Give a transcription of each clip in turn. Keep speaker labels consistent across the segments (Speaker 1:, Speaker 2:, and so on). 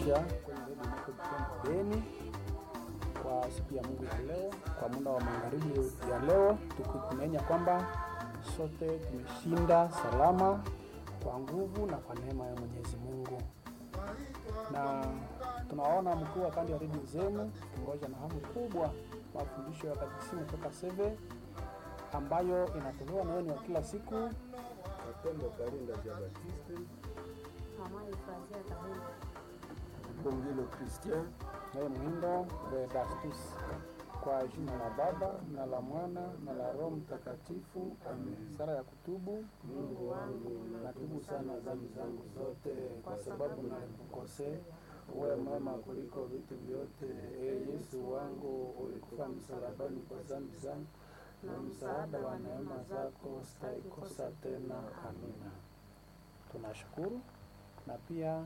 Speaker 1: pamoja kwenye redio yako Butembo Beni kwa siku ya Mungu ya leo, kwa muda wa magharibi ya leo, tukitumainia kwamba sote tumeshinda salama kwa nguvu na kwa neema ya Mwenyezi Mungu, na tunaona mkuu wa kanda ya redio zenu kingoja na hamu kubwa mafundisho ya katekisimu toka Seve ambayo inatolewa na yenu wa kila siku
Speaker 2: Mapendo Karinda ja Batiste,
Speaker 3: Mama Efrazia Kahunda.
Speaker 2: Bongilo Christian,
Speaker 1: naye Mwindo Vedastus. Kwa jina la Baba na la Mwana na la Roho Mtakatifu, amen. Sala ya kutubu.
Speaker 3: Mungu wangu,
Speaker 1: Natubu sana dhambi zangu zote, kwa sababu nalikukosea. Uwe mwema kuliko vitu vyote. E Yesu wangu, ulikufa msalabani kwa dhambi zangu, na msaada wa neema zako sitaikosa tena. Amina. Tunashukuru na pia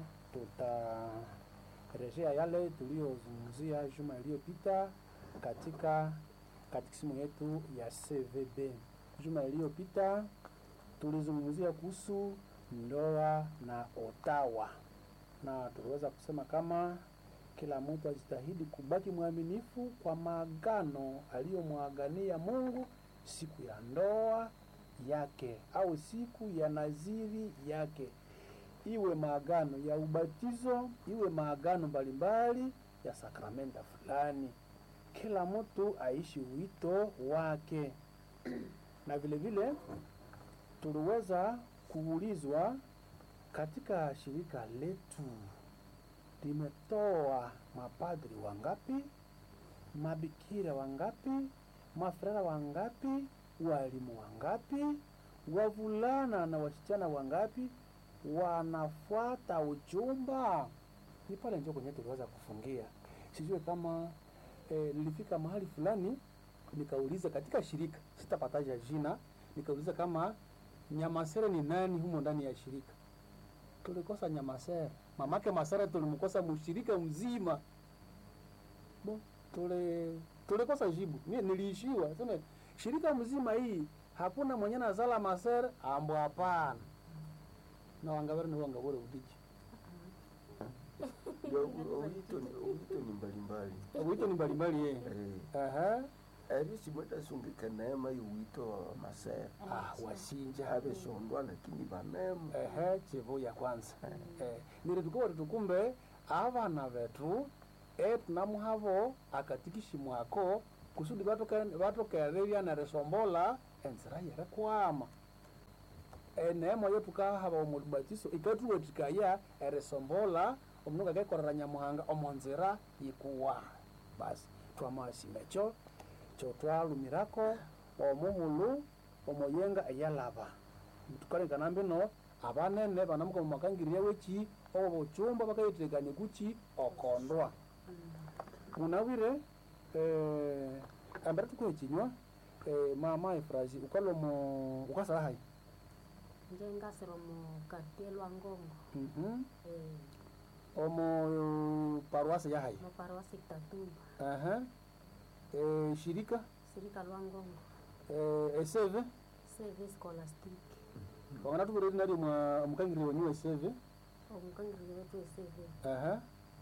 Speaker 1: tutarejea yale tuliyozungumzia juma iliyopita katika katikisimu yetu ya CVB. Juma iliyopita tulizungumzia kuhusu ndoa na otawa, na tuliweza kusema kama kila mtu ajitahidi kubaki mwaminifu kwa maagano aliyomwagania Mungu siku ya ndoa yake au siku ya naziri yake, iwe maagano ya ubatizo, iwe maagano mbalimbali ya sakramenta fulani. Kila mtu aishi wito wake, na vile vile tuliweza kuulizwa katika shirika letu limetoa mapadri wangapi, mabikira wangapi, mafrara wangapi, walimu wangapi, wavulana na wasichana wangapi wanafuata uchumba. Ni pale njo kwenye tuliweza kufungia. Sijue kama eh, nilifika mahali fulani nikauliza katika shirika, sitapataja jina, nikauliza kama Nyamasere ni nani humo ndani ya shirika. Tulikosa Nyamasere, mamake Masere tulimkosa mshirika mzima. Bo, tule tulikosa jibu. Mimi niliishiwa sema shirika mzima hii hakuna mwenye nazala Masere ambo hapana. Na wangabere ni wangabore udiji.
Speaker 2: ndio wito ni wito ni mbalimbali
Speaker 1: Wito ni mbalimbali eh.
Speaker 2: eh
Speaker 1: Aha.
Speaker 2: arisi mwetasungika neema y'uwito wa masera
Speaker 1: Ah, wasinja.
Speaker 2: abeshondwa lakini banemu
Speaker 1: ehe chivu ya kwanza eh, niri tukowari tukumbe avana vetu etunamuhavo akatikishi mwako kusudi vatoke- vatokererya nerisombola enzira yerekwama eneemo yo tukahava omulubatiso ikatuwatikaya erisombola omundu ngakekorera nyamuhanga omonzira yikuwa basi twamasinga ekyo kyotwalumirako omuhulu omoyenga eyalaba tukalekana mbino abanene banamuka mumakangirya weki obo bochumba bakayitekania kuchi okondwa munawire eh, ambere tukuhe chinywa eh, mama efrazi ukalomo ukasala hai
Speaker 3: Nje ngasiro mu kartie lwa Ngongo.
Speaker 1: Mhm.
Speaker 3: Eh,
Speaker 1: omo parwasi ya hai
Speaker 3: mu paroisi Kitatumba.
Speaker 1: Aha. eh, shirika
Speaker 3: Sirika lwa Ngongo.
Speaker 1: eh, eseve
Speaker 3: Save scholastic.
Speaker 1: wangana tukureri nali mwa mukangirya wenyu eseve
Speaker 3: Omukangirire wetu esave.
Speaker 1: Aha.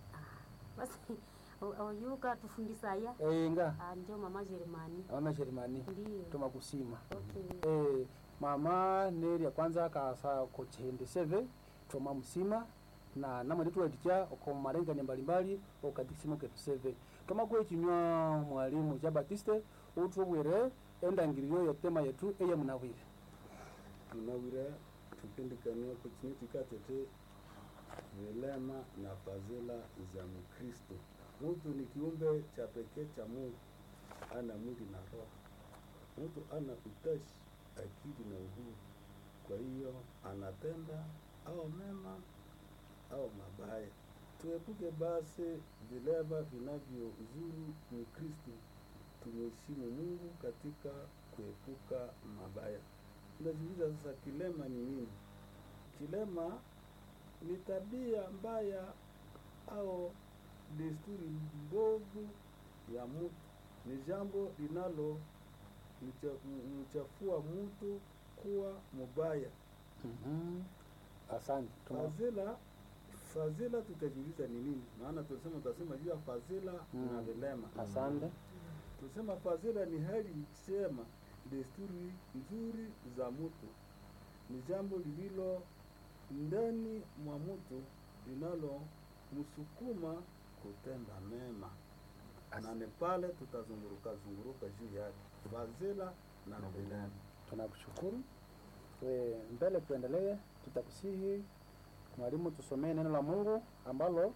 Speaker 3: Basi o- oyuka tufundisaya.
Speaker 1: eh, nga
Speaker 3: Ah, njo mama Jeremani.
Speaker 1: mama sherimani
Speaker 3: Ndiyo.
Speaker 1: tumakusima
Speaker 3: Okay.
Speaker 1: eh, mama neri ya kwanza kasa kochende seve toma musima na namwe tuwaticha oko marengani mbalimbali okatikisimo ketu seve toma kwe chinywa mwalimu ja batiste utubwire endangiriro yotema yetu eye munawire
Speaker 4: tunawira tupindikania kuchini tikatete vilema na fadhila za Mkristo. Mtu ni kiumbe cha pekee cha Mungu, ana mwili na roho. Mtu ana utashi, akili na uhuru. Kwa hiyo anatenda au mema au mabaya. Tuepuke basi vilema vinavyozuru Mkristo. Tumheshimu Mungu katika kuepuka mabaya. Tunajiuliza sasa, kilema ni nini? Kilema ni tabia mbaya au desturi mbovu ya mtu, ni jambo linalo mcha- mchafua mtu kuwa mubaya.
Speaker 1: Mhm. Asante. Tuma-
Speaker 4: Fadhila fadhila tutajiuliza ni nini maana tulisema tutasema juu ya fadhila
Speaker 1: Mm.
Speaker 4: na vilema
Speaker 1: Asante.
Speaker 4: tusema fadhila ni hali ikisema desturi nzuri za mtu ni jambo lililo ndani mwa mtu linalomsukuma kutenda mema na ni pale tutazunguruka zunguruka juu yake fadhila na vilema
Speaker 1: Tunakushukuru. We, mbele tuendelee, tutakusihi mwalimu, tusomee neno la Mungu ambalo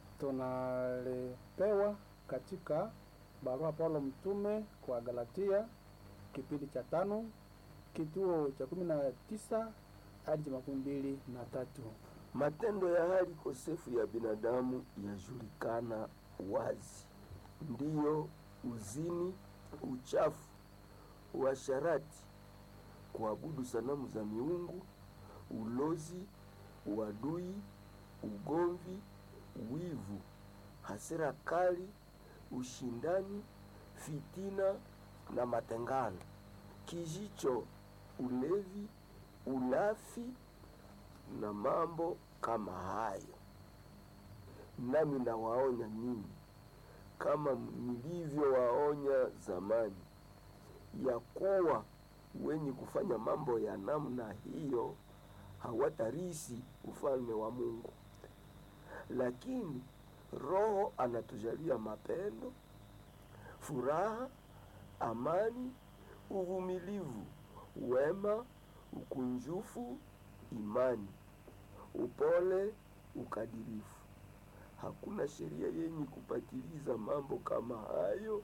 Speaker 1: tunalipewa katika barua Paulo mtume kwa Galatia kipindi cha tano kituo cha kumi na tisa hadi cha makumi mbili na tatu.
Speaker 2: Matendo ya hali kosefu ya binadamu yajulikana wazi, ndiyo uzini, uchafu, uasharati, kuabudu sanamu za miungu, ulozi, uadui, ugomvi, wivu, hasira kali, ushindani, fitina na matengano, kijicho, ulevi, ulafi na mambo kama hayo. Nami nawaonya ninyi kama nilivyowaonya zamani, ya kuwa wenye kufanya mambo ya namna hiyo hawatarisi ufalme wa Mungu. Lakini Roho anatujalia mapendo, furaha, amani, uvumilivu, wema, ukunjufu, imani, upole, ukadirifu. Hakuna sheria yenye kupatiliza mambo kama hayo.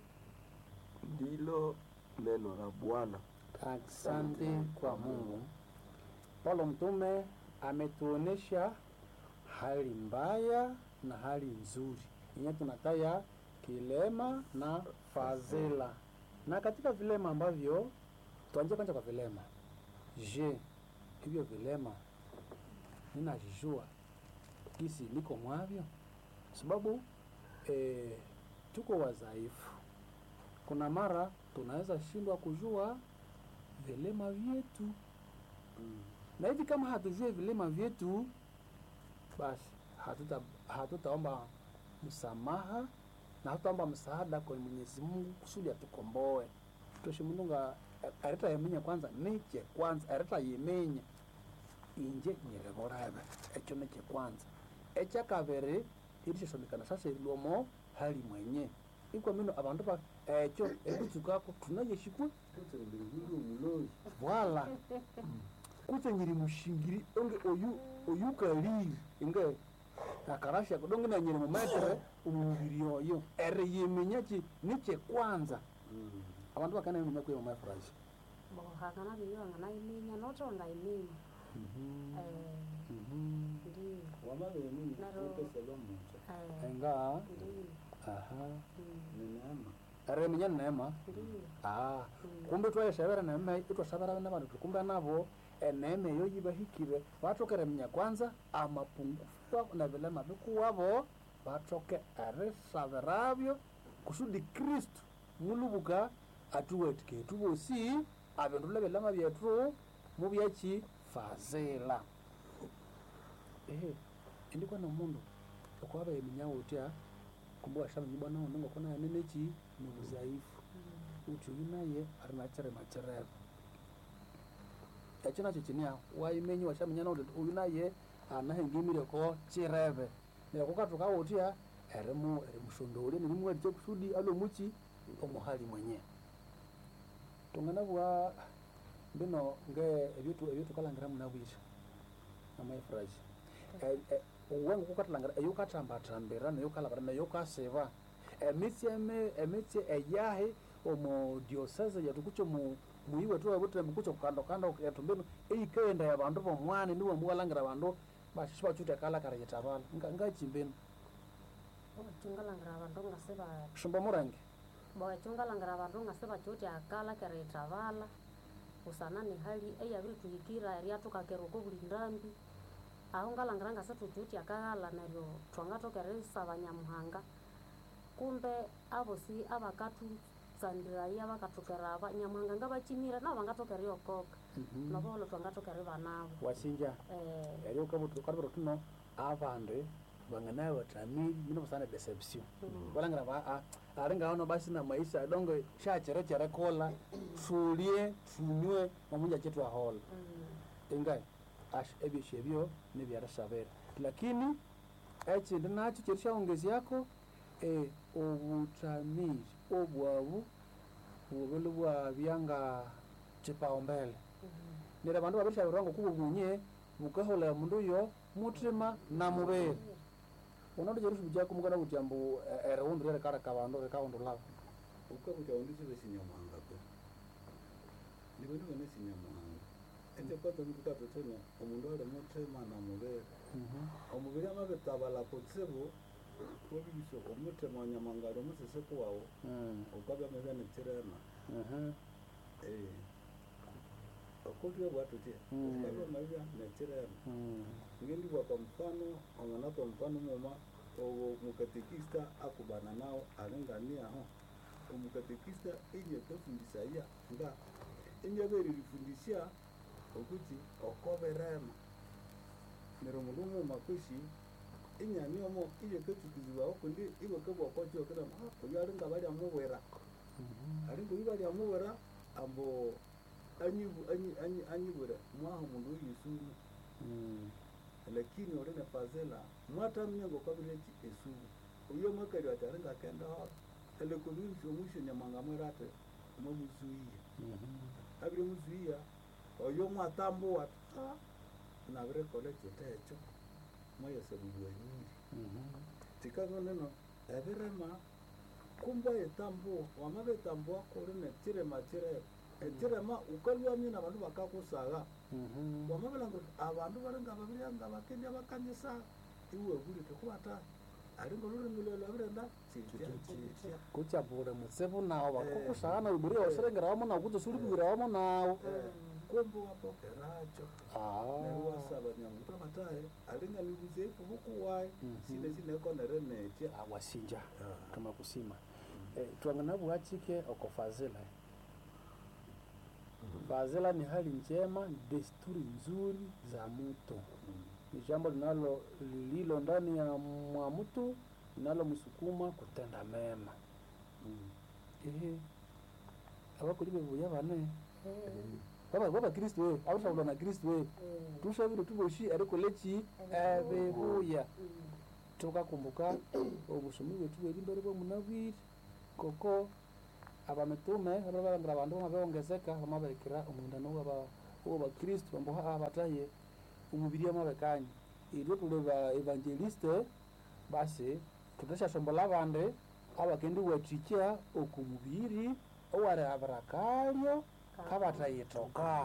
Speaker 2: Ndilo neno la Bwana.
Speaker 1: Asante kwa Mungu. Paulo mtume ametuonesha hali mbaya na hali nzuri yenye tunataya kilema na fadhila. Na katika vilema ambavyo tuanzie kwanza kwa vilema. Je, hivyo vilema ninajijua kisi niko mwavyo? Sababu eh, tuko wadhaifu. Kuna mara tunaweza shindwa kujua vilema vyetu
Speaker 4: Mm.
Speaker 1: na hivi kama hatujue vilema vyetu basi hatuta hatutaomba msamaha na hatutaomba msaada kwa Mwenyezi Mungu kusudi atukomboe toshe mununga areta yemenya kwanza niche kwanza areta yemenya inje nyireborebe ekyo niche kwanza ekyakabiri irishashomekana sasa ilomo hali mwenye ikwa mino abandu ba ekyo ekutsukako tunayeshikwe
Speaker 4: Kutse mbinguni umulozi
Speaker 1: Voilà. Kutse nyiri mushingiri onge oyu oyu kaliri inge akarasha kudonge na nyiri mumetere umubiri oyo ere yemenya ki niche kwanza
Speaker 4: Mm.
Speaker 1: abantu bakana yemenya kwe mu mafurashi
Speaker 3: bo hakana biyo ngana iminya noto ngaiminya eh ndi
Speaker 4: wamabeni
Speaker 3: Naro-
Speaker 4: uteselo mucha
Speaker 3: eh
Speaker 1: enga
Speaker 3: ndi
Speaker 1: aha
Speaker 3: mm,
Speaker 4: ni neema
Speaker 1: ere yemenya neema
Speaker 3: ndi
Speaker 1: ah
Speaker 3: mm.
Speaker 1: kumbe twayeshabera neema itwashabera n'abantu kumbe nabo eneema eyo yibahikire batokere menya kwanza amapungufu na vilema bikuwabo batoke erisabirabyo kusudi kristu mulubuka atuwetike tubosi abindula bilema byetu mubyaki fazila ehe indikwa na mundu okwaba eminyawo utya kumbe washamenya bwana uno ngokona yaneneki ni muzaifu uthi uyu naye ari nachere macherero ekyo nakyo kinia waimenyi washaminyana uti uyu naye anahengimireko chireve nereko katuka utya erimu erimushondole nerimuwalikye kusudi alomuki omuhali mwenye tunganabwa mbino nge ebyotu ebyotukalangira munabwire amaifuraji uwenga kukatalangara eyukatambatambira neyukalabira neyukasiba emitsi eme emitsi eyahi omu diocese yetu kucho mu muyi wetu wabutire mukucho kukando kando yetu mbino eyikaenda ya bandu bomwani niwe mukalangira abandu bashishi bachute kalakara yetabala nga ngachimbino
Speaker 3: chungalangira abandu ngasiba
Speaker 1: shumba murange
Speaker 3: bo chungalangira abandu ngasiba chuti akala kera itavala usana ni hali eyabiri tuhikira eriatukakera uko buli ndambi aho ngalangira ngase tuchuti akaghala neryo twangatokera isaba nyamuhanga kumbe abosi abakatutsandiraya bakatukera aba nyamuhanga ngabachimira nabo bangatokera yokoka nabo olo twangatokera ibanabo
Speaker 1: wasinja
Speaker 3: eh
Speaker 1: eri ukabutira tuno abandu vanganaye watamili mino sana deception valangira va aringaona basi na maisha donge shacherechere kola sulie tunywe mamunja chetu ahola ingai ash ebyesho ebyo nibyarashabere lakini ekindi nakyo kyeri shaongezyako eh, obutamiri obwabu bubili bwabyanga kipaumbele nira bandu babirishabirwa ngokuba bunye bukaholera mundu uyo mutima na mubiri unondo cherusu bujaku mukana kuti ambu eriundu ryerekareka bandu rikahundulabo
Speaker 4: ukakuta undisire sinyamwanga pe ndivene vene sinyamwanga ende kwata ndikukata tena omundu ali mutima na mubiri omubiri amabitabala kutsibu wabibisha omutima wanyamwanga ali omusisiku wawu ukabya mebya nikirema okutya bwatutya
Speaker 1: Mm.
Speaker 4: ukabya mebya nikirema ngindibwa kwa mfano omwana kwa mfano muma owo mukatekista akubana nawo alinganiaho omukatekista inye kafundisaya nga inyaberirifundisya okuti okoberema nero mundu muma kwishi inyaniomo iye katukizibwaho kundi iwe kabwakwatyo kira oyo alinga balyamubwera alinga oyu balyamubwera ambo anyibu- anyi- anyi- anyibwira mwaho mundu oyesuru lakini orine fazela mwatamnya ngokwabirechi esuru uyo mwakali wati aringa kenda hora elekommunity omwisho nyamanga mwerate mwamuzuia abire muzuia oyo mwatambuwa ta nabirekole chete echo mwayesebulwanyiri tikano neno ebirema kumba etambuwa wamabetambuwa kurine chirema chirema echirema ukalwamye na bandu bakakusaga wamabelanga kuti abandu balinga babiryanga bakendya bakanyisa iwe bulite kubata alinga olulimi lwelo abirenda chitya chitya
Speaker 1: kutyapule mutsibu nawo bakukushana uburi osirengerawomo nawo kuza sulibwirawomo nawo
Speaker 4: kumbe wapokeracho neryo wasaba nyamuto bataye alinga nibuzefu bukuwayi sine sinekonere netya
Speaker 1: awasinja kama kusima eh, twanganabuhachike oko fazila fazila ni hali njema ni desturi nzuri za mtu ni jambo linalo lililo ndani ya mwa mtu linalomsukuma kutenda mema ehe abakulibe buya bane baba baba kristo we abashabula na kristo we tushabire tuboshi ariko leki ebibuya tukakumbuka obusomi bwetu bweri mbere bwomunabwire koko abamitume ababalangira abandu bamabewongezeka bamaberekera omwindano w'abakristo bambuha abataye omubiri amabekanye iryo tuli ba evangeliste basi tutashashombola abandi abakendi wathikya okumubiri owarihabira kalyo kabatayitoka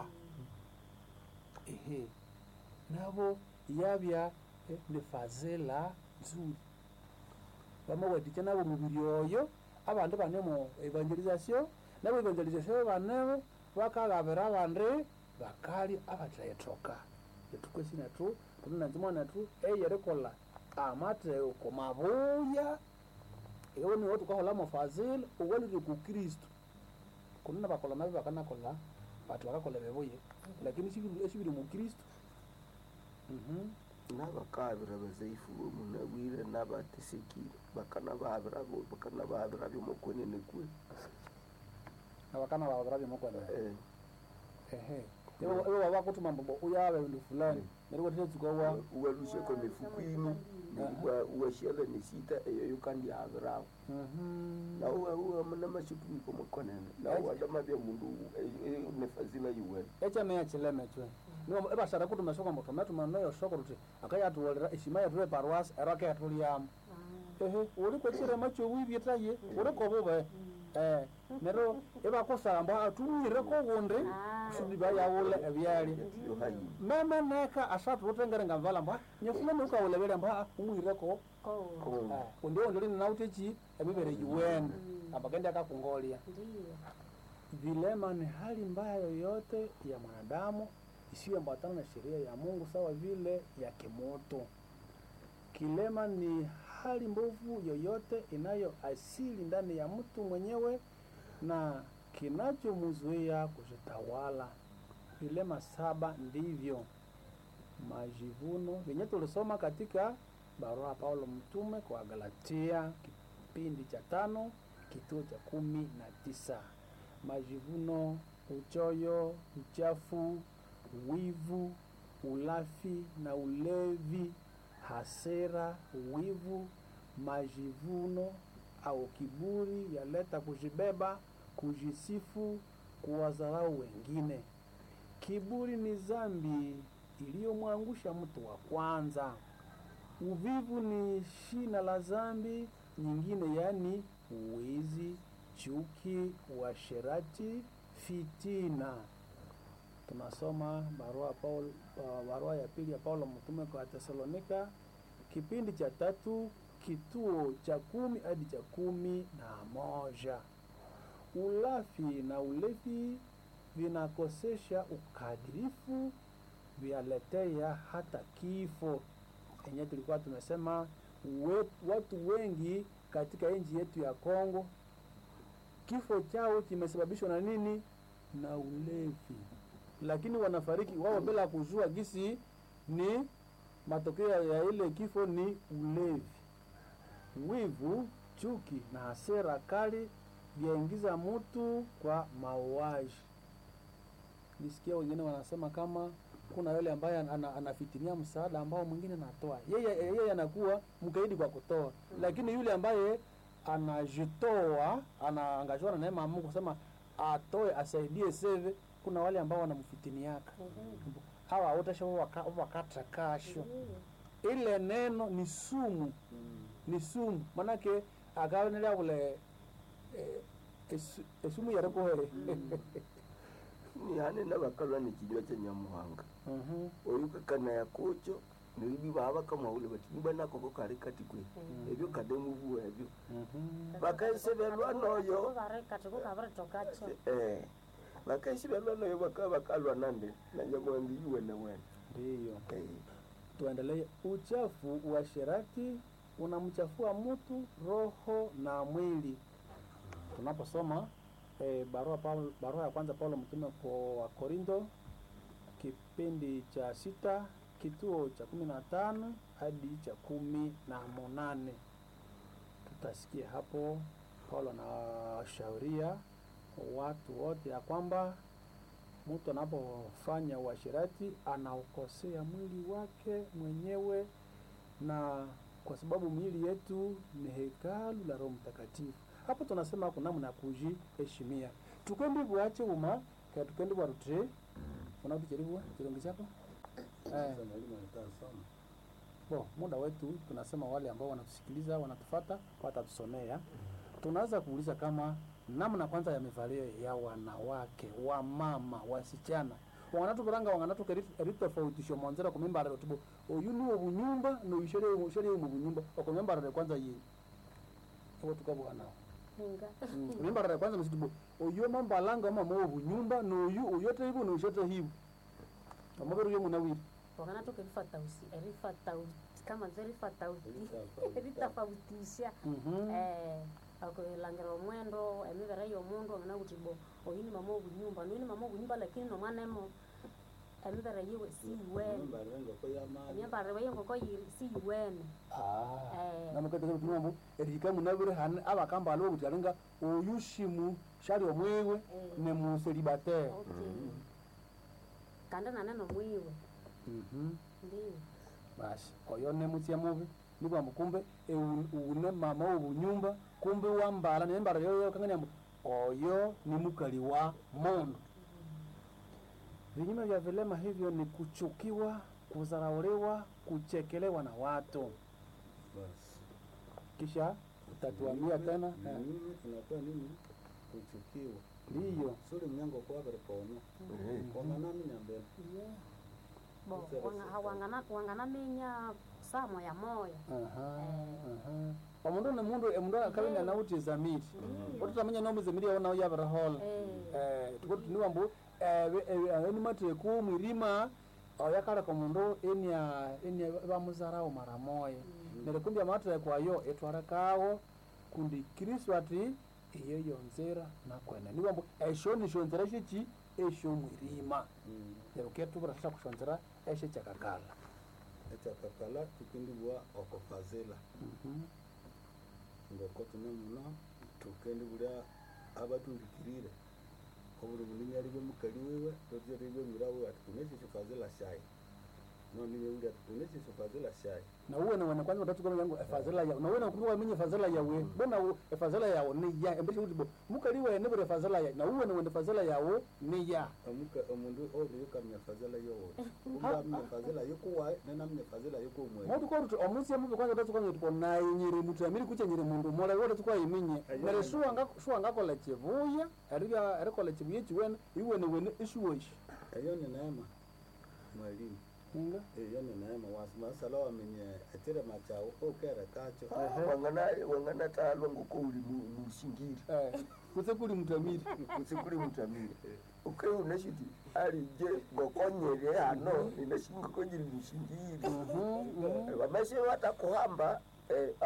Speaker 1: ehe nabo yabya eh, ni fazela nzuri bamawathikya nabo omubiri oyo abandi bane mu evangelization nabo evangelization banebo bakaghabira abandi bakali abatayitoka etukwesi nethu tunanzimwa nethu eyerikolha amateko mabuya ewe niwo tukaholamo fazila owalire ku kristu kundi nabakola nabi bakanakola bati bakakola bebuye lakini esibiri esibiri mu kristu Mhm.
Speaker 2: nabakabira bazaifu bomunabwire nabatesekire bakanababira bo- bakanababira byomukwenene kwe
Speaker 1: abakana babira byomukwana
Speaker 2: Eh,
Speaker 1: ehe ewe waba kutuma mbombo uyabe bindu fulani neryo wathitsuka wa
Speaker 2: uwaluseko mifukwini uwashiala nesita eyoyo kandi abirawo
Speaker 1: Mhm.
Speaker 2: nawo namashikumiko mukonene nawo adamabya mundu nefazila yiwene
Speaker 1: ekyame yakileme cwe niwo ebashara kutuma soko mbo tumetuma noyo soko ruti akayatuwolera eshima yathu eparuasi ero akayathulyamo ehe uli kwekirema kyowibyetaye uli kobube eh nero ebakusamba atumwire kogundi kusudi bayawule ebyalya
Speaker 2: yohayi
Speaker 1: meme neka asatu utengere ngamvala mba nyefulani ukawulebele mba umwireko
Speaker 3: ko
Speaker 1: undio ndolini nautechi emibere yiwene abakendi akakungolya
Speaker 3: ndiyo
Speaker 1: vilema ni hali mbaya yoyote ya mwanadamu isiyoambatana na sheria ya Mungu sawa vile ya kimoto. Kilema ni hali mbovu yoyote inayo asili ndani ya mtu mwenyewe na kinachomzuia kujitawala. Vilema saba ndivyo majivuno vyenye tulisoma katika barua ya Paulo mtume kwa Galatia kipindi cha tano kituo cha kumi na tisa majivuno, uchoyo, uchafu, wivu, ulafi na ulevi, hasira, wivu, majivuno au kiburi yaleta kujibeba, kujisifu, kuwadharau wengine. Kiburi ni dhambi iliyomwangusha mtu wa kwanza. Uvivu ni shina la dhambi nyingine, yaani wizi, chuki, uasherati, fitina. Tunasoma barua Paul, uh, barua ya pili ya Paulo mtume kwa Tesalonika kipindi cha tatu kituo cha kumi hadi cha kumi na moja. Ulafi na ulevi vinakosesha ukadirifu, vyaletea hata kifo. Enye tulikuwa tumesema we, watu wengi katika nchi yetu ya Kongo kifo chao kimesababishwa na nini? Na ulevi, lakini wanafariki wao bila kujua gisi ni matokeo ya ile kifo ni ulevi. Wivu, chuki na hasira kali vyaingiza mtu kwa mauaji. Nisikia wengine wanasema kama kuna yule ambaye ana, anafitinia msaada ambao mwingine anatoa, yeye yeye anakuwa mkaidi kwa kutoa, lakini yule ambaye anajitoa anaangazwa na neema ya Mungu kusema atoe asaidie seve, kuna wale ambao wanamfitiniaka hawa wote waka, wakata kasho ile neno ni sumu ni sumu manake akaonelea vule eh, esu- esumu yarekohere
Speaker 2: ni hane nabakalwa ni kinywa cha nyamuhanga
Speaker 1: Mhm.
Speaker 2: oyuka kana yakocho nibi baba kama ule bati niba nakoko kari kati kwe ebyo kademu buwa ebyo
Speaker 1: Mhm.
Speaker 2: bakaisebelwa noyo
Speaker 3: kati kukaviritokacho
Speaker 2: eh bakaisebelwa noyo baka bakalwa nande na nyamuhanga yuwe na wena
Speaker 1: ndiyo
Speaker 2: eh
Speaker 1: tuendelee uchafu uasherati unamchafua mtu roho na mwili tunaposoma eh, barua, Paul, barua ya kwanza paulo mtume kwa korinto kipindi cha sita kituo cha kumi na tano hadi cha kumi na munane tutasikia hapo paulo anawashauria watu wote ya kwamba mtu anapofanya uasherati anaukosea mwili wake mwenyewe, na kwa sababu mwili yetu ni hekalu la Roho Mtakatifu. Hapo tunasema kuna namna ya kujiheshimia, tukendi bwache uma ka tukendi bwarutire unatucheriwa chirongi chako eh.
Speaker 4: Sasa mwalimu anataka sana.
Speaker 1: Bo, muda wetu tunasema wale ambao wanatusikiliza wanatufata watatusomea. Tunaweza kuuliza kama namna kwanza ya mivalio ya wanawake, wamama, wasichana wanatukuranga wanganatuka eritofautisho monzera kumimbarira tubo oyu niwo bunyumba noyishore ushore mu bunyumba okumimbarira kwanza yi obo tukabwana
Speaker 3: ninga
Speaker 1: mimbarira kwanza msitubo oyu mambalanga mama wo bunyumba noyu oyote hibu noyishote hibu amabero yo munawiri
Speaker 3: wakana toka erifatausi erifatausi kama nze erifatausi
Speaker 4: Eritafauti.
Speaker 3: eritafautisha
Speaker 1: mhm
Speaker 3: eh akulangira omwendo emibere y'omundu angana kuti bo oyu ni mama obunyumba noyu ni mama obunyumba lakini nomwana emo emibere yiwe siyiwene
Speaker 4: Nyumba rengo ko yamani.
Speaker 3: emyambarire y'enkoko yiri siyiwene Eh.
Speaker 1: namukateka kutumambu erihika munabire hane abakamba aliwo kuti alinga oyu shimu shali omwiwe
Speaker 3: Eh.
Speaker 1: ne muselibatere
Speaker 3: okay kandi naneno mwiwe ndiyo
Speaker 1: basi oyo nemutsia mubi nibwambu kumbe eu- une mama wobunyumba kumbe wambala nembala yoyo kanganyambu oyo ni mukali wa mundu vinyume vya vilema hivyo ni kuchukiwa kudharauliwa kuchekelewa na watu
Speaker 4: Basi.
Speaker 1: kisha utatuambia tena
Speaker 4: Na
Speaker 1: eh,
Speaker 4: nini tunakuwa nini? Kuchukiwa.
Speaker 1: ndiyo
Speaker 4: Suri mnyango kwa bere kono.
Speaker 2: eh
Speaker 4: Kona nami nyambele.
Speaker 3: Yeah. bo wanga- wangana- wanganaminya saa moya moya
Speaker 1: Aha, aha. omundu ni mundu emundu akabinga nauti zamiri otutamanya nomu zamiri yawo nawo yabirihola
Speaker 3: Eh.
Speaker 1: tukotuniwambu enimateku mwirima oyakaleka omundu enia enia bamuzarawo mara moya neryo kumbi amateku ayo etwarekawo kundi kristu ati iyo yonzera nakwene niwambu esho nishonzera sheki esho mwirima neryo ketubura sasa kushonzera eshe kyakakala
Speaker 4: ekyakakala tukindibwa okufazila
Speaker 1: Mhm.
Speaker 4: ngoko tune muno tukendibulya abatundikirire obuli bulinyali bwemukali wiwe totyeribe mira wiwe ati kuneshisho fazila shayi noniye uli ati kuneshisho fazila shayi
Speaker 1: na uwe nawe kwanza utatuka yangu efazela yawe na uwe na kuwa mwenye fazela yawe bona u- efazela yawe ni ya embeshe kuti bo mukali we ne bure fazela ya na uwe na wende fazela yawe ni ya
Speaker 4: omuka omundu oli yukamya fazila yowosi ungamya fazila yokuwaye nenamya fazila yokumwezi
Speaker 1: motu kwa rutu omusi ya mubi kwanza utatuka nyo tipo na nyiri mutu ya miri kuche nyiri mundu mola wote tukwa iminye
Speaker 4: Ayo.
Speaker 1: nare shuwa nga shuwa nga kola chivuya ariga ari kola chivuya chiwene iwe ne wene ishuwoshi
Speaker 4: eyo ni neema mwalimu
Speaker 1: inga
Speaker 4: eyo ni neema wasimasala wamenye ekirema kyawu okere kakyo
Speaker 2: wangana wangana talwa ngoko uli mu- mushingiri
Speaker 1: eh kutse kuli mutamiri
Speaker 2: kusikuli mutamiri uke unashiti alije ngokonyere hano inashingokonyiri mushingiri
Speaker 1: mhm mhm
Speaker 2: vameshe watakuhamba eh,